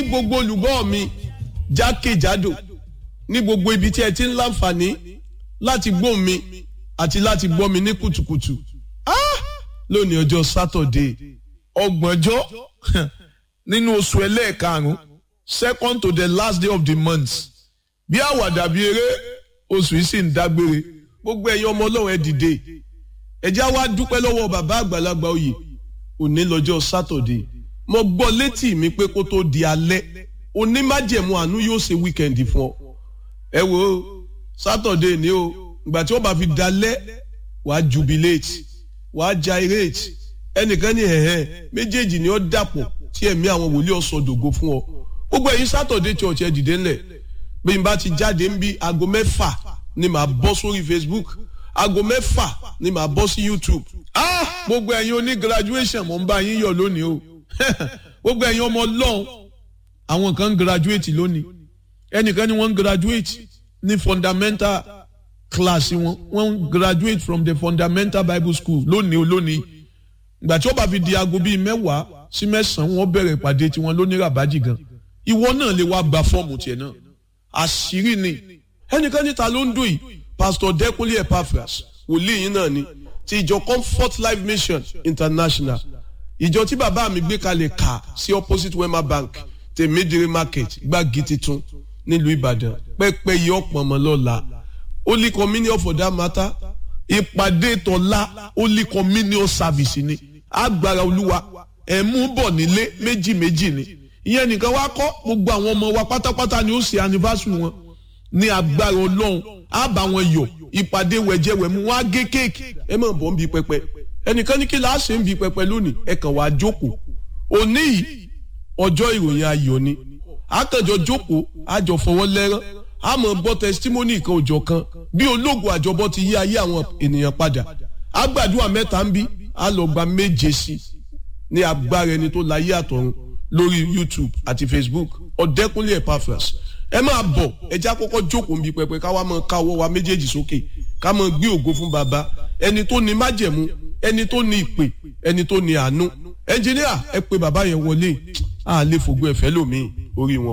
gbogbo olùgbọ́ mi jákèjádò ní gbogbo ibi tí ẹ ti ń láǹfààní láti gbọ́ mi àti láti gbọ́ mi ní kùtùkùtù lónìí ọjọ́ sátọ̀dé ọgbọ̀njọ́ nínú oṣù ẹlẹ́ẹ̀karùn-ún second to the last day of the month bí àwàdà bí eré oṣù yìí sì ń dágbére gbogbo ẹ̀yin ọmọ ọlọ́run ẹ dìde ẹ já wá dúpẹ́ lọ́wọ́ bàbá àgbàlagbà oyè òní lọ́jọ́ sátọ̀dé mo gbọ́ létí mi pé kó tó di alẹ́ onímájẹ̀mú àánú yóò ṣe wíkẹ̀ndì fún ọ ẹ wo sátọ̀dé ni o ìgbà tí wọ́n bá fi dalẹ́ wàá jubilate wàá gyrate ẹnìkan ní ẹ̀hẹ́ méjèèjì ni ó dàpọ̀ tí ẹ̀mí àwọn wòlíì ọ̀sọ̀ dògo fún ọ gbogbo ẹ̀yin sátọ̀dé church ẹ dìde ńlẹ̀ bí n bá ti jáde ń bí aago mẹ́fà ni màá bọ́ sórí Facebook aago mẹ́fà ni màá bọ́ sí YouTube ah gbogbo ẹ̀yin oní graduation mo ń bá yín yọ̀ lónìí o gbogbo ẹ̀yin ọmọ ọlọ́run àwọn kan ń graduate lónìí ẹnìkan ni wọ́n ń graduate ní fundamental class wọn wọ́n ń graduate from the fundamental Bible school lónìí o lónìí ìgbà tí ó bá fi di aago bíi mẹ́wàá sí mẹ́sàn-án wọ́n bẹ̀rẹ̀ ìpàdé tiwọn lónìí ràbájì gan ìwọ náà lè wá gba fọ́ọ̀mù tiẹ̀ náà àṣírí ni ẹnìkan níta ló ń dùn yìí pastor Dẹ́kunlé Epaphras wòlíì yín náà ni ti ìjọ Comfort Life Mission International ìjọ tí bàbá mi gbé kalẹ̀ kà sí opposite Wema Bank tèmídìrí market gbági titun nílùú Ìbàdàn pẹ́pẹ́ yìí ọ̀pọ̀ ọmọ lọ́la Holy Communion for that matter ìpàdé tọ́lá Holy Communion service ni agbára olúwa ẹ̀mú bọ̀ nílé méjì méjì ni ìyẹn nìkan wá kọ́ gbogbo àwọn ọmọ wa pátápátá ni ó ṣe anniversary wọn ní agbára ọlọ́run á bá wọn yọ̀ ìpàdé wẹ̀jẹ̀wẹ̀mú wọn á gé kéèkì ẹ máa bọ̀ ń bi pẹpẹ ẹnìkan ní kí la ṣe ń bi pẹpẹ lónìí ẹ kàn wá jókòó òní yìí ọjọ́ ìròyìn ayọ̀ ni àkànjọ jókòó àjọ fọwọ́ lẹ́rán a máa gbọ́ testimony kan òjọ̀ kan bí ológun àjọbọ ti yí ayé àwọn ènìyàn padà àgbàdua mẹ́ta ń bí a lọ gba méje sí ní agbára ẹni tó láyé àtọ̀run lórí YouTube àti Facebook Ọ̀dẹ́kúnlé Epaphras ẹ máa bọ̀ ẹjẹ́ àkọ́kọ́ jókòó ń bi pẹpẹ káwa máa ká ọwọ́ wa méjèèjì sókè ká máa gbé ògo fún baba ẹni tó ní májẹ̀mú ẹni tó ní ìpè ẹni tó ní àánú ẹnjìníà ẹ pé bàbá yẹn wọlé àlè fògbó ẹ̀fẹ́ lómi orí wọn.